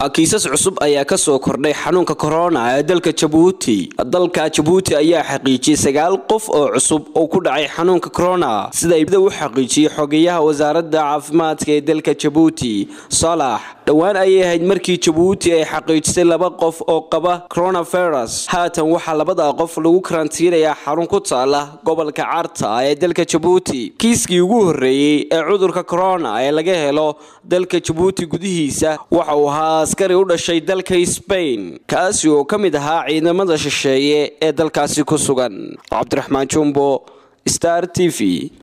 kiisas cusub ayaa kasoo kordhay xanuunka corona ee dalka jabuuti dalka jabuuti ayaa xaqiijiyey sagaal qof oo cusub oo ku dhacay xanuunka corona sida u xaqiijiyey xogeyaha wasaaradda caafimaadka ee dalka jabuuti salax dhowaan ayay ahayd markii jabuuti ay xaqiijisay laba qof oo qaba coronavirus haatan waxaa labada qof lagu karantiinayaa xarun ku taala gobolka carta ee dalka jabuuti kiiskii ugu horreeyey ee cudurka corona ee laga helo dalka jabuuti gudihiisa waxa uu ahaa askari u dhashay dalka sbain kaasi oo ka mid ahaa ciidamada shisheeye ee dalkaasi ku sugan cabdiraxmaan jumbo star t v